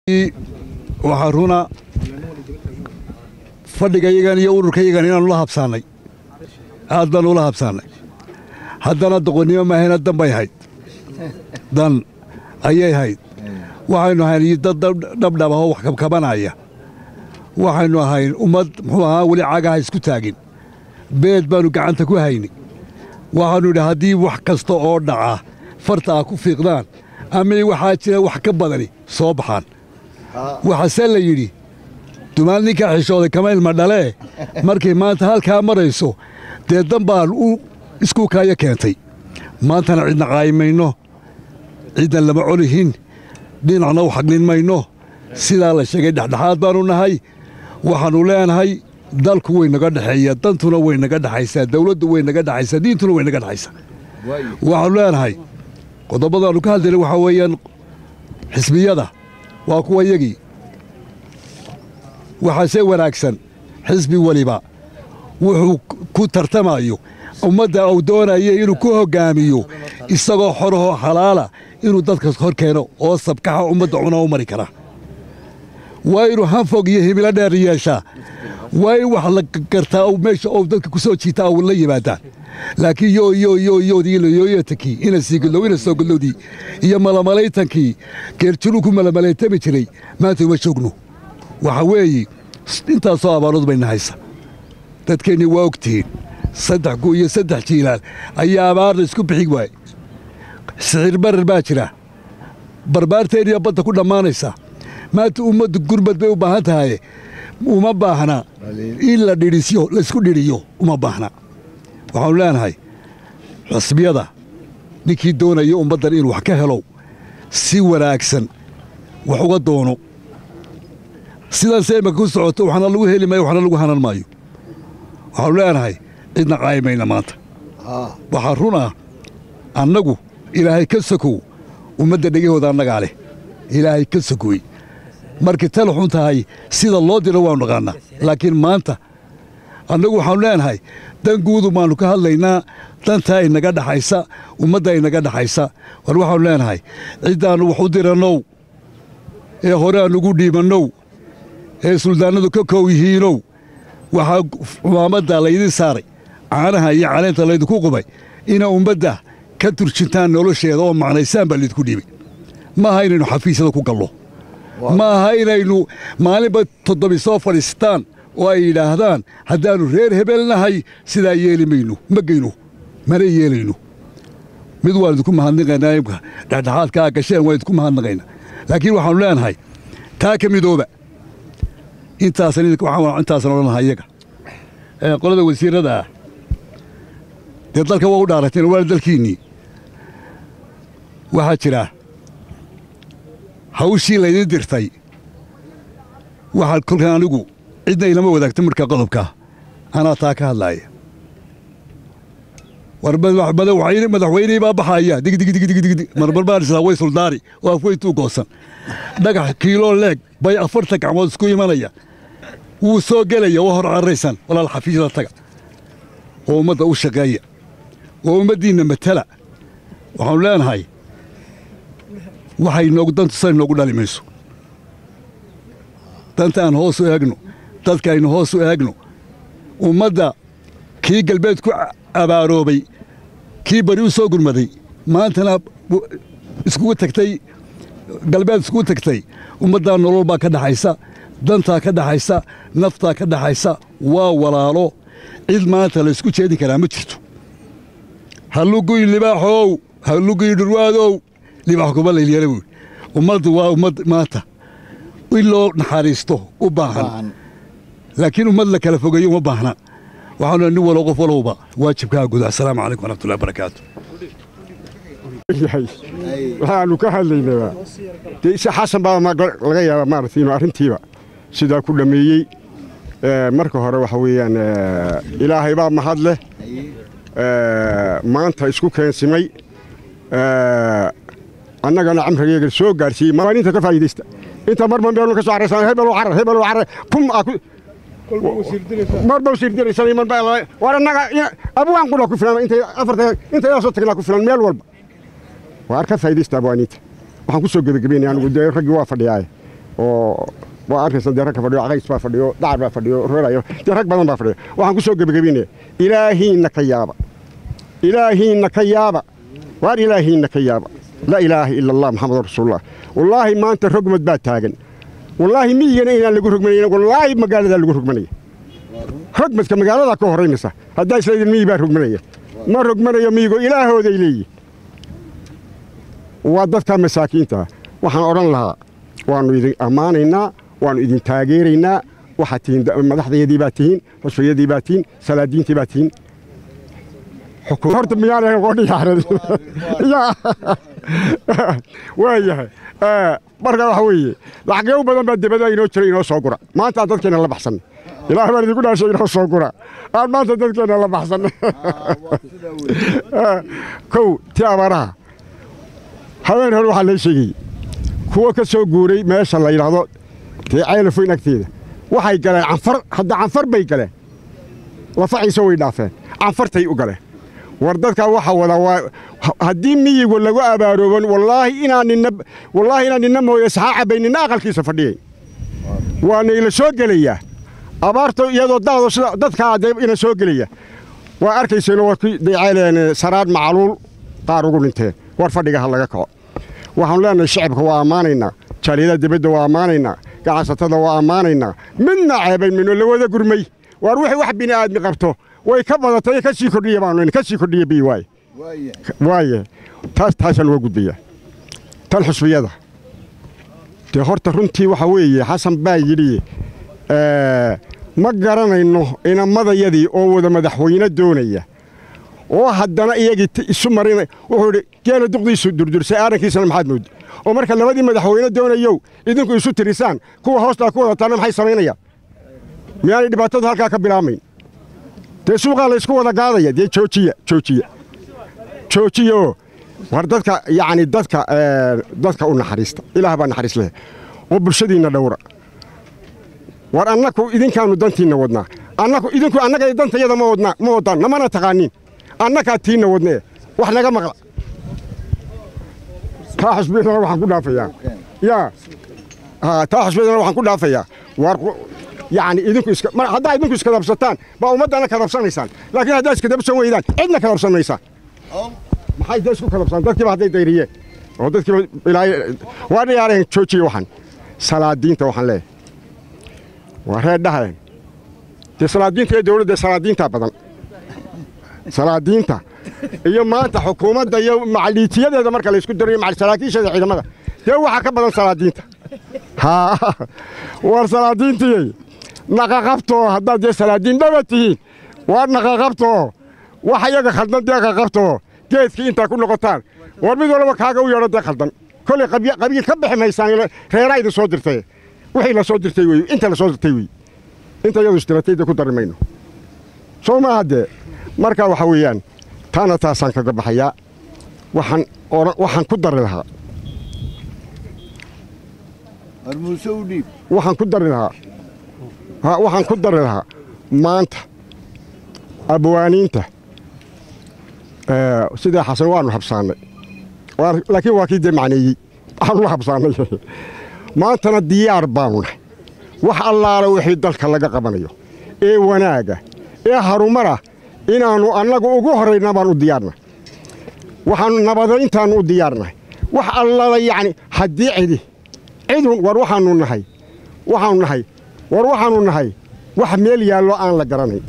waxaa runa fadhigayagan iyo ururkayagan inaannu la habsaannay aad baannu ula habsaannay haddana doqonnimo maahayna dan bay hayd dan ayay hayd waxaynu ahayn dad dhabdhab ahoo wax kabkabanaya waxaynu ahayn ummad muxuu ahaa weli cagaha isku taagin beed baannu gacanta ku hayni waxaannu idhi haddii wax kasta oo dhaca farta ah ku fiiqdaan ama waxaa jira wax ka badani soo baxaan waxaase la yidhi dumaal ninkaa xishooday kama ilma dhalee markay maanta halkaa marayso dee dan baan u iskuukaayo keentay maantana cidna qaayimayno cidna lama colihin dhinacna u xaglin mayno sidaa la sheegay dhexdhexaad baannu nahay waxaannu leenahay dalku way naga dhexeeya dantuna way naga dhexaysaa dawladdu way naga dhexaysaa diintuna way naga dhexaysaa waxaannu leenahay qodobadaannu ka hadlayna waxaa weeyaan xisbiyada waa kuwa yagii waxaase wanaagsan xisbi weliba wuxuu ku tartamayo ummadda uu doonaya inuu ku hoggaamiyo isagoo xorahoo xalaala inuu dadka hor keeno oo sabkaxa ummadda cuna u mari kara waa inuu hanfog iyo himilo dheer yeeshaa waa in wax la gartaa meesha ou dadka ku soo jiitaa u la yimaadaan laakiin yoyoyoyoodiyooyatakii ina siigadlow ina soo gadlowdii iyo malamalaytankii geerjiruu ku malamalaytami jiray maanta uma joogno waxa weeye intaasoo abaarood bayna haysa dadkeennii waa ogtihiin saddex ku iyo saddex jiilaal ayaa abaarna isku bixi waaye sixir barar baa jira barbaarteenniya badda ku dhammaanaysa maanta ummaddu gurmad bay u baahan tahaye uma baahna in la dhidhisyo laysku dhidhiyo uma baahna waxaanu leenahay xusbiyada ninkii doonaya ummaddan inuu wax ka helo si wanaagsan wax uga doono sidaanse imaka ku socoto waxna lagu heli maayo waxna lagu hanan maayo waxaanu leenahay cidna qaayimayna maanta waxaa run ah annagu ilaahay ka sokow ummadda dhegahooda annagaa leh ilaahay ka sokoy markay tala xun tahay sida loo diro waanu naqaannaa laakiin maanta annagu waxaanu leenahay dan guudu baannu ka hadlaynaa dantaa inaga dhaxaysa ummadda inaga dhaxaysa war waxaanu leenahay ciddaannu wax u dirannow ee hore aanugu dhiibannow ee suldaannadu ka koow yihiinow waxaa umaamadda laydin saaray caanaha iyo caleenta laydinku qubay ina ummadda ka turjintaan nolosheeda oo macnaysaan baa laydinku dhiibay ma aha inaynu xafiisyada ku gallo ma aha inaynu maalinba toddobi soo fadhiistaan oo ay yidhaahdaan haddaannu reer hebelnahay sidaa yeeli mayno ma geyno mana yeelayno mid waan idinku mahadnaqaynaa imka dhexdhexaadkaa gasheen waan idinku mahadnaqaynaa laakiin waxaannu leenahay taa ka midooba intaasan intaasan odhanaha iyaga qolada wasiirrada ah dee dalka waa u dhaarateen waana dalkiinnii waxaa jira hawshii laydin dirtay waxaa kolkan anigu cidna ilama wadaagta marka qodobkaa anaa taa ka hadlaaya war madaxweynihii baa baxaya digdigdigdigdig marmar baan islaa way suldaari oo afweyntuu goosan dhagax kiiloo leeg bay afartan gacmood isku imanaya wuu soo gelaya waa hor carraysan walaal xafiisyada taga oo ummadda u shaqeeya oo ummaddiinna matala waxaanu leenahay waxay noogu dantu say noogu dhali mayso danta aan hoos u eegno dadka aynu hoos u eegno ummadda kii galbeed ku abaaroobay kii bari u soo gurmaday maantana iskugu tagtay galbeed iskugu tagtay ummaddaa nolol baa ka dhaxaysa dantaa ka dhaxaysa naftaa ka dhaxaysa waa walaalo cid maanta la ysku jeedin karaa ma jirto halluguy libaaxow halluguy dhurwaadow libaax kuma laylyala buuri ummaddu waa ummad maanta in loo naxariisto u baahan laakiin ummad la kala fogeeyo uma baahna waxaanu nin walo qof walowba waajibkaa guda assalaamu calaykum waraxmatullahi barakaatu waxaanu ka hadlaynaa dee isa xasan baa laga yaabaa maaragtay inuu arrintiiba sidaa ku dhammeeyey marka hore waxa weeyaan ilaahay baa mahad leh maanta isku keensimay annagana camrigeega soo gaarsiiyey maalinta ka faa'iidaysta inta marban beenu ka soo carraysan hebel carar hebel carar kum marba sirdiraysan man baa war annaga abwaan qura ku filan intay afarta intay soo tagnaa ku filan meel walba waar ka faa'iidaysta abwaaniinta waxaan ku soo gebagabeynaya anigu dee raggii waa fadhiyaaye oo waa arkaysan dee rag ka fadhiyo qays baa fadhiyo dacar baa fadhiyo reerayo dee rag badan baa fadhiyo waxaan ku soo gebagabeynaya ilaahiinna ka yaaba ilaahiinna ka yaaba waar ilaahiinna ka yaaba laa ilaaha ila allah maxamedun rasuulullah wallaahi maanta rogmad baa taagan wallaahi miyigana inaan lagu rogmanayn wallaahi magaaladaa lagu rogmanaya rogmadka magaaladaa ka horraynaysa haddaa isleedin miyi baa rogmanaya ma rogmanayo miyigo ilaahooday leeyihin waa dadka masaakiinta waxaan odhan lahaa waannu idin ammaanaynaa waannu idin taageeraynaa waxaad tihiin madaxdayadii baa tihiin xusfiyadii baa tihiin salaadiintii baa tihiin horta miyaana qodhiyaaran waayahay marka waxa weeye lacagyo badan baa dibada inoo jira inoo soo gura maanta aan dadkeena la baxsan ilaah baan idinku dhaashay inoo soo gura aan maanta dadkeena la baxsan kow ti abaaraha habeen hore waxaa lee sheegayey kuwo ka soo guuray meesha la yidhaahdo dee caylafoyn agteeda waxay galeen canfar hadda canfar bay galeen lafaciisa way dhaafeen canfartay u galeen war dadkaa waxa wada waa haddii miyigu lagu abaarooban wallaahi inaan ninna wallaahi inaan ninna mooye saxaa cabbay ninna aqalkiisa fadhiyay waana ila soo gelayaa abaarta iyadoo daado sida dadkaa dee ina soo gelaya waa arkayseen waa ku daycayleen saraad macaluul qaar ugu dhinteen war fadhiga ha laga kaco waxaanu leenahay shacibka waa ammaanaynaa jaaliyadaha dibadda waa ammaanaynaa ganacsatada waa ammaanaynaa midna ceebayn mayno la wada gurmay waar wixii wax bini aadmi qabto way ka badatay ka sii kordhiya baanu ka sii kordhiya bi waaye waaye taas taasaan uga gudbayaa tan xusbiyada dee horta runtii waxa weeye xasan baa yidhi ma garanayno inamadayadii oo wada madaxweyne doonaya oo haddana iyagii isu marina wuxuu idhi geela duqdiisu durdursay aarankiisana maxaad moodda oo marka labadii madaxweyne doonayow idinku isu tirisaan kuwa hoostaa ku wadataana maxay samaynayaan miyaanay dhibaatadu halkaa ka bilaamayn dee suuqaa laysku wada gaadaya dee joojiya joojiya joojiyaoo war dadka yacni dadka dadka u naxariista ilaah baa naxariis leh oo bulshadiinna dhowra war annaku idinkaannu dantiinna wadnaa annaku idinku annaga dantayada ma wadnaa ma waddaan namana taqaaniin annakaa tiinna wadnee wax naga maqla taa xusbiyadana waxaan ku dhaafayaa yaa taa xusbiyadana waxaan ku dhaafayaa war yacni idinku iska mar haddaa idinku iskadabsataan baa ummaddana kadabsanaysaan laakiin haddaa iskadabsan weydaan cidna kadabsan maysaan maxay dee isku kadabsaan dadkiiba hadday dayriyeen oo dadkiiba ilaahay waa dhiyaareen joojiye waxan salaadiinta waxaan leeyahay waa reer dhahayn dee salaadiinta iyo dawladda salaadiintaa badan salaadiinta iyo maanta xukuumadda iyo macaliitiyadeeda marka laysku darayo saraakiisheeda ciidamada dee waxaa ka badan salaadiinta haa war salaadiintiyey naqaqabtoo haddaad dee salaadiin dhaba tihiin waa naqaqabtoo wax iyaga khaldan dee qaqabtoo geedkii intaa ku noqotaan war mid walba kaaga u yeedho dee khaldan kolay qabiil ka bixi maysaan reeraa idin soo dirtay wixii la soo dirtay wey inta la soo dirtay wey inta iyadu isdiratay dee ku dari mayno soo maaha dee marka waxa weeyaan taana taasaan kaga baxayaa waxaan waxaan ku dari lahaa waxaan ku dari lahaa waxaan ku dari lahaa maanta abwaaniinta sidai xasan waanu habsaannay laakiin waa kii dee macneeyey waxaanu la habsaannay maantana diyaar baanu nahay wax allaala wixii dalka laga qabanayo ee wanaaga ee harumara inaannu annagu ugu horrayna baan u diyaarnahay waxaannu nabadayntaannu u diyaarnahay wax allala yacni haddii cidi cidun war waxaannu nahay waxaannu nahay war waxaannu nahay wax meel yaallo aan la garanayn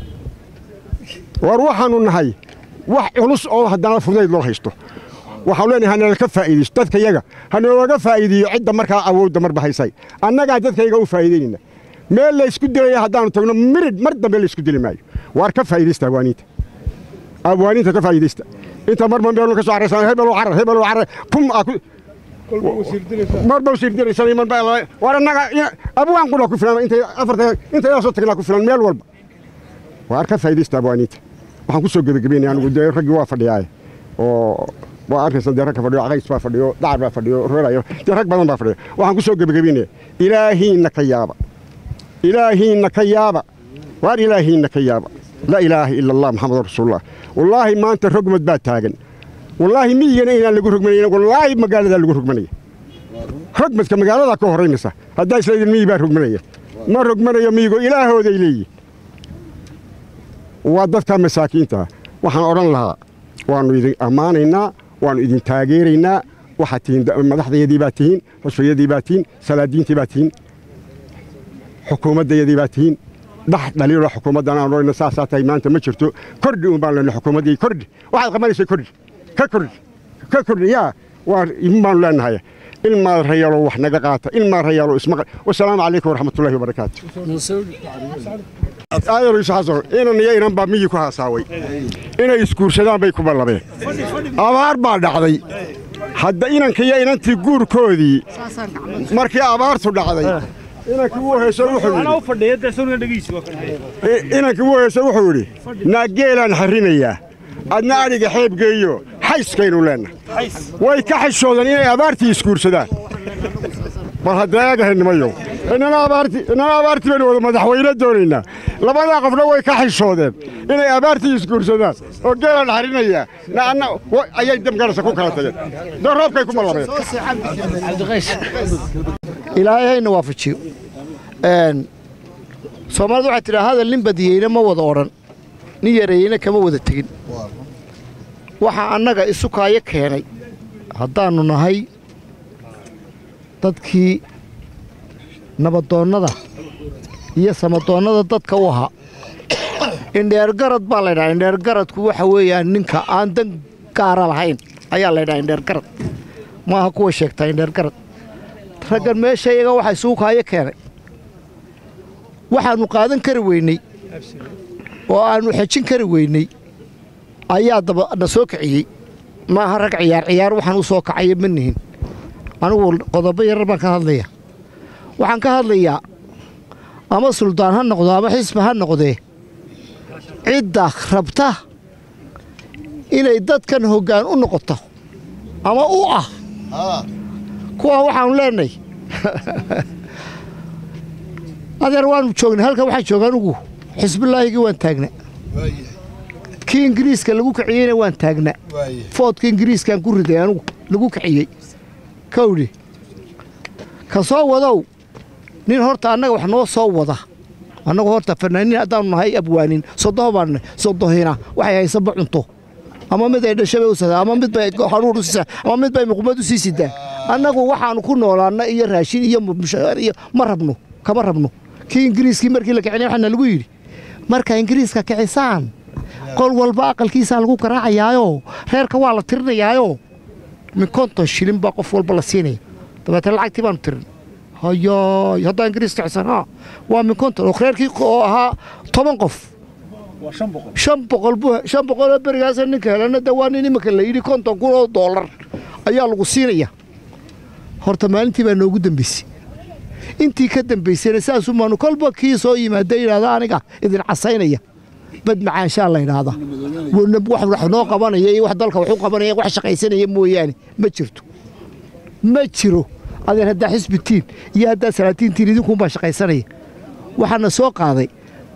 war waxaannu nahay wax culus oo haddana fudayd loo haysto waxaanu leenahay hanalaka faa'iidaysto dadka yaga hanooga faa'iideeyo cidda markaa awoodda marba haysay annagaa dadkayga u faa'iidaynayna meel laysku dilaya haddaannu tagno mirid mar dambe laysku dili maayo waar ka faa'iidaysta abwaaniinta abwaaniinta ka faa'iidaysta inta marba meelun ka soo caraysan hebel carar hebel carar pum aa ku marba wasiir diraysan iman baa war annaga abwaan qura ku filan intay afarta intay soo tagnaa ku filan meel walba waar ka faa'iidaysta abwaaniinta waxaan ku soo gebagabeynaya anigu dee raggii waa fadhiyaaye oo waa arkaysan dee rag ka fadhiyo qays baa fadhiyo dacar baa fadhiyo reerayo dee rag badan baa fadhiyo waxaan ku soo gebagabeynaya ilaahiinna ka yaaba ilaahiinna ka yaaba waar ilaahiinna ka yaaba laa ilaaha ila allah maxamedun rasuulullah wallaahi maanta rogmad baa taagan wallaahi miyigana inaan lagu rogmanayn wallaahi magaaladaa lagu rogmanaya rogmadka magaaladaa ka horraynaysa haddaa isleedin miyi baa rogmanaya ma rogmanayo miyigo ilaahooday leeyihin waa dadka masaakiinta waxaan odhan lahaa waannu idin ammaanaynaa waannu idin taageeraynaa waxaad tihiin madaxdayadii baad tihiin xusfiyadii baad tihiin salaadiintii baad tihiin xukuumaddayadii baad tihiin dhax dhaliilo xukuumaddan aan odhanayna saasaa tahay maanta ma jirto kordhi un baan leenahay xukuumaddii kordhi waxaad qabanaysa kordhi ka kordhi ka kordhi yaa waa imin baanu leenahay ilmaa rayaalo wax naga qaata ilmaa rayaalo ismaqa wasalaamu calaykum waraxmatullaahi wabarakaatu aayaro isu xasan inan iyo inan baa miyi ku haasaaway inay isguursadaan bay ku ballabeen abaar baa dhacday hadda inanka iyo inantii guurkoodii markii abaartu dhacday inankii wuu heeso wuxuu yidhi inankii wuu heeso wuxuu yidhi naageelaan xarrinayaa adna adhiga xeebgeeyo xayskaynu leennahay way ka xishoodeen inay abaartii isguursadaan bal hadda eegahaynimayow inana abaartii baynu wada madaxweyne doonaynaa labadaa qofna way ka xishoodeen inay abaartii isguursadaan oo geelaan xarinayaa naanna ayay damgarasa ku kala tageen dee roobkay ku malabeen ilaahay hayna waafajiyo soomaalidu waxay tidhaa hadal nin badiyeyna ma wada odhan nin yareeyeyna kama wada tegin waxaa annaga isu kaayo keenay haddaannu nahay dadkii nabadoonnada iyo samadoonnada dadka u ahaa indheergarad baa laydhaha indheergaradku waxa weeyaan ninka aan dan gaara lahayn ayaa laydhaha indheergarad maaha kuwa sheegtaa indheergarad raggan meesha iyaga waxaa isugu kaayo keenay waxaannu qaadan kari weynay oo aannu xejin kari weynay ayaa daba na soo kiciyey maaha rag ciyaar ciyaar waxaan u soo kacaya ma nihin anigu qodobo yarar baan ka hadlaya waxaan ka hadlayaa ama suldaan ha noqdo ama xisbi ha noqdee cidda rabta inay dadkan hoggaan u noqoto ama u ah kuwaa waxaanu leenahay adeer waanu joognay halkan waxaan jooga anugu xisbilaahigii waan taagna kii ingiriiska lagu kiciyeyna waan taagna foodka ingiriiskaan ku riday anugu lagu kiciyey kawdhi ka soo wadow nin horta annaga wax noo soo wada annagu horta fanaaniin haddaanu nahay abwaanin sodoho baannahay sodohina waxay haysaba cunto ama mid ay dhashabay u sadaa ama mid bay haruur u siisaa ama mid bay muqmad u sii sidaa annagu waxaanu ku noolaanna iyo raashin iyo mushaar iyo ma rabno kama rabno kii ingiriiskii markii la kicinay waxaana lagu yidhi marka ingiriiska kicisaan qol walba aqalkiisaa lagu garaacayaayo reerka waa la tirinayaayo min konton shilin baa qof walba la siinaya dabeetana lacagtii baanu tirin hayaay haddaa ingiriis kicisan ha waa min konton oo reerkii oo ahaa toban qof shan boqol buu shan boqoloo berigaasa ninka helana de waa nin iminka la yidhi konton kun oo doolar ayaa lagu siinaya horta maalintii baa noogu dambaysay intii ka dambaysayna saasumaanu kolba kii soo yimaada yidhahda aniga idin casaynaya bad macaanshaa la yidhaahdaa wax noo qabanaya iyo wax dalka wax u qabanaya wax shaqaysanaya mooyaane ma jirto ma jiro adeer haddaa xisbitiin iyo haddaa salaatiintiin idinkuunbaa shaqaysanaya waxaana soo qaaday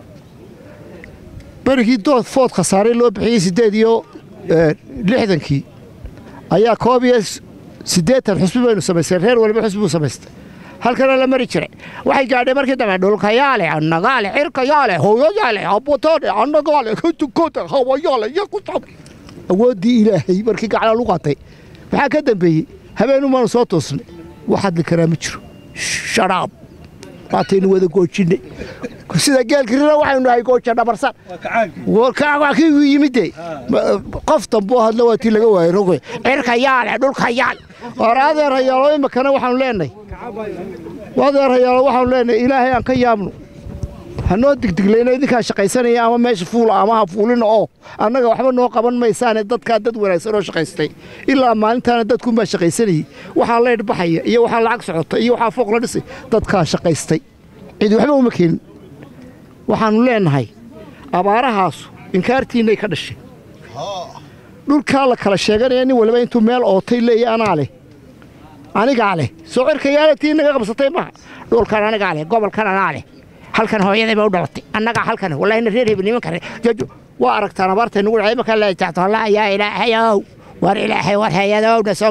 berigii dood food khasaaray loo bixiyey siddeed iyo lixdankii ayaa koob iyo siddeetan xusbi baynu samaystay reer waliba xusbi buu samaystay halkana la mari jiray waxay gaadhay markii dambe dhulkayaale annagaale cirkayaale hooyayaale abotaane annagaale katukota hawayaale yakutab awooddii ilaahay markii gaclaa lagu qaatay maxaa ka dambeeyey habeenumaanu soo toosnay wax hadli karaa ma jiro sharaab waataynu wada goojinnay sida geelkirina waxaynu nahay gooja dhabarsan waa kii yimide qof damboo hadla waa tii laga waayey rogoy cirka yaale dhulka yaal war adeerayaalo imakana waxaanu leenahay adeerayaalo waxaanu leenahay ilaahay aan ka yaabno hanoo digdiglayna idinkaa shaqaysanaya ama meesha fuula ama ha fuulina oo annaga waxba noo qaban maysaane dadkaa dad wanaagsan oo shaqaystay ilaa maalintaana dadkunbaa shaqaysanayey waxaa leydh baxaya iyo waxaa lacag socota iyo waxaa fooq la dhisay dadkaa shaqaystay cid waxba uma keenin waxaannu leenahay abaarahaasu inkaartiinnay ka dhashay dhulkaa la kala sheeganaya nin waliba intuu meel ootay leeya anaa leh anigaa leh soo cirkayaalatii naga qabsatay maha dhulkan anigaa leh gobolkan anaa leh halkan hooyaday ba u dhalatay annagaa halkan wallahina reer hebel nimanka jajo waa aragtaan abaartay nugu dhacay markaa la taxto allah yaa ilaahayow war ilaahay war hayadowna soo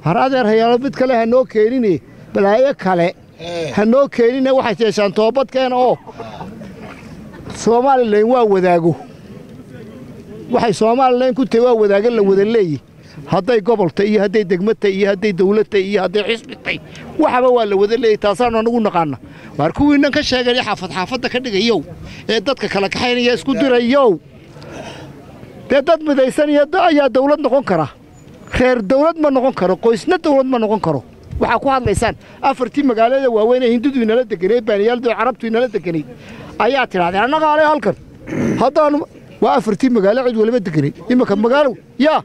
har adeer hayaalo mid kale ha noo keenine balaayo kale ha noo keenine waxay yeeshaan toobadkeena oo somalilan waa wadaago waxay somalilan ku tahay waa wadaago la wada leeyi hadday gobolta iyo hadday degmata iyo hadday dawladta iyo hadday xisbitay waxaba waa la wada leeyay taasaanu anagu naqaana waar kuwiinnan ka sheegaya xaafad xaafadda ka dhigayow ee dadka kala kaxaynaya isku dirayow dee dad midaysan iyo ayaa dawlad noqon kara reer dawlad ma noqon karo qoysna dawlad ma noqon karo waxaa ku hadlaysaan afartii magaalada waaweyn ee hindudu inala deganeed baaniyaaldu carabtu inala deganeyd ayaa tidhahdeen annaga ale halkan haddaanu waa afartii magaalo cid waliba deganay imanka magaalo yaa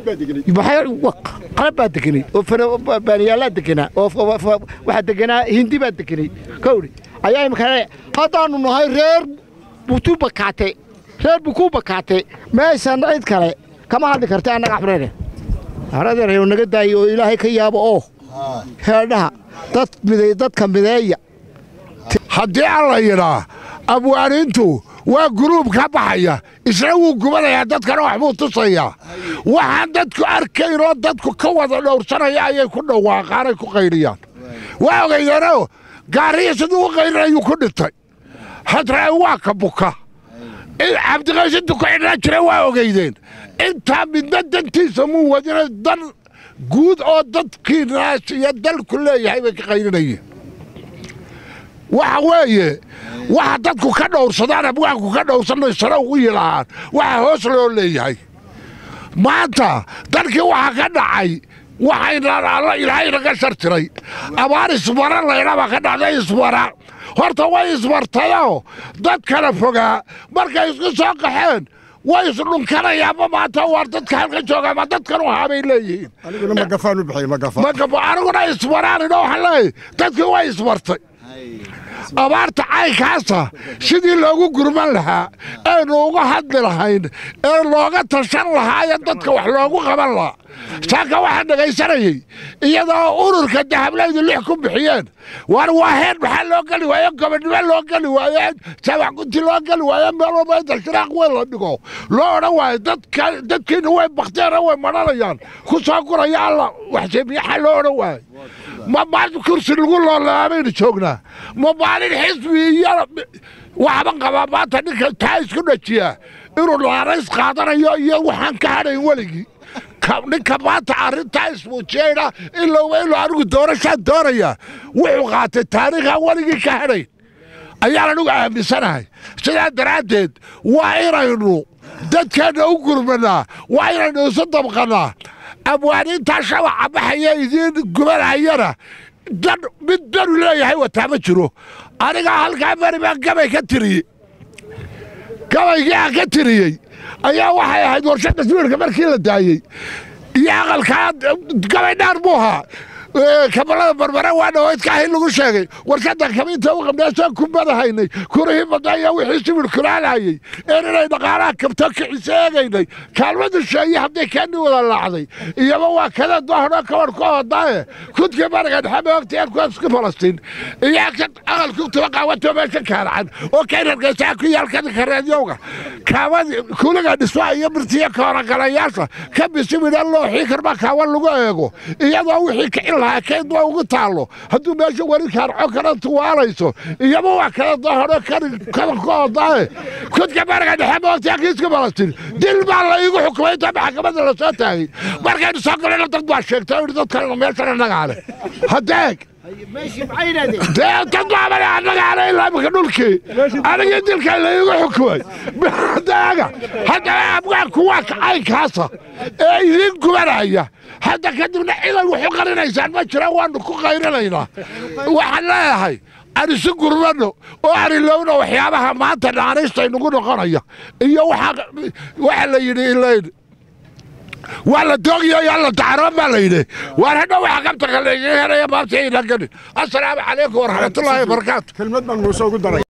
qalab baa deganay oo baaniyaalaa deganaa oo waxaa deganaa hindi baa deganay kawdhi ayaa imanka haddaanu nahay reer butuu bakaate reer bukuu bakaate meeshan cid kale kama hadli karta annaga axmreene aradeerayo naga daayo oo ilaahay ka yaabo oo heedhaha dad miday dadka mideeya haddii alla yidhaa abwaaniintu waa guruub ka baxaya isna wuu gubanayaa dadkana waxbuu tusayaa waxaan dadku arkaynoo dadku ka wada dhowrsanaya ayay ku dhawaaqaanay ku qaydhiyaan waa ogaydeenoo gaariya siduu u qaydhinayuu ku dhintay hadrae waa ka buka cabdiqaysintu ku xidhnaa jira waa ogaydeen intaa midna dantiisa muu wadina dan guud oo dadkii naas iyo dalku leeyahay bay ka qaydhinayeen waxa weeye waxa dadku ka dhowrsadaan abwaanku ka dhowrsanay sare ugu yilahaan waxa hoos loo leeyahay maanta dalkii waxa ka dhacay waxayna ilaahay naga shartiray abaar ismara laydhabaa ka dhacday ismara horta way ismartayoo dad kala fogaa markay isku soo qaxeen way isdhunkanayaanba maanta waar dadka halka jooga ma dadkan u haabay leeyihiin aniguna magafaan u bixiyey magafa magafo aniguna ismaraanin oo waxaan leeyahay dadkii way ismartay abaarta caynkaasa sidii loogu gurman lahaa eenu uga hadli lahayn ee looga tashan lahaa ee dadka wax loogu qaban lahaa saaka waxaa dhegaysanayey iyadoo ururka dahablaydu lix ku bixiyeen war waa heen maxaa loo geli waaye gobonnimo loo geli waaye sabax gunti loo geli waaye meel walba inta shiraaq weyn la dhigo loo odhan waayo dadka dadkiina way bakteena way madhanayaan ku soo guraya alla waxseemiyaxa loo odhan waayo ma maalin kursi lagu loolaabaynu joognaa ma maalin xisbi iyo waxba qabaa maanta ninka taa isku dhajiyaa inuu laarays qaadanayo iyo waxaan ka hadhayn weligii ninka maanta arrintaa ismuujiyeyna ilowba inuu anigu doorashaan doonaya wuxuu qaatay taariikhaan weligii ka hadhayn ayaan anigu aaminsanahay sidaa daraaddeed waa inaynu dadkeenna u gurmanaa waa inaynu isu dabqannaa abwaaniintaa shabaca baxaya idiin gubanayana dan mid danu leeyahay wataa ma jiro anigaa halkaa beri baan gabay ka tiriyey gabaygii aan ka tiriyey ayaa waxay ahayd warshadda sawirka markii la daayey iyo aqalkaa gabay dhaar buu ahaa kabalada barbare waa dhawaydka ahi lagu sheegay warshaddan kamiinta u qabnaasaan ku badahaynay kurihii badaya wixii sibir kulaalahayey een inay dhaqaalaha kabto kicisa eegaynay kaalmadu sheeye haddii keeni wada laacday iyaba waa kada dohno kabar ku hodaaye kudkii bariga dhexe moogtayan kuwaasku falastiin iyo aqalku tuba qaawato meesha kaaracan oo kayrargaysaa ku yaalkada kareedyowga kaawadi kuliga dhismaa iyo birtiya kooragalayaasha ka bisimida looxii karma kaawan lagu eego iyadoo wixii kicin lahaa keyd waa ugu taallo hadduu meesha weli kaarco kana tuwaalayso iyaba waa kala dohno kabar ku hodaaye kudka bariga dhexe moogtayaa kiiska falastiin dil baa la iigu xukumay inta maxkamadda la soo taagay markaynu soo galena dad baa sheegtay oo dadkan meeshan annagaa leh hadeeg dee dad baabale annagaa leh ilaa imika dhulkii anigii dilka la iigu xukumay hadeega haddaba abwaanku waa caynkaasa ee idiin gubanaya hadda kadibna ciday waxu qarinaysaan ma jira waanu ku qayrinaynaa waxaan leeyahay aan isu gurmano oo aan ilowno waxyaabaha maanta naanaysta inugu noqonaya iyo waxa la yidhi ilayn waa la doogiyo yaa la dacaroon baa la yidhi waar hadhow waxa qabta kaleeyaheraya maabta ila gelin assalaamu calaykum waraxmatullaahi wabarakaatu kelmad baan muuse ugu daray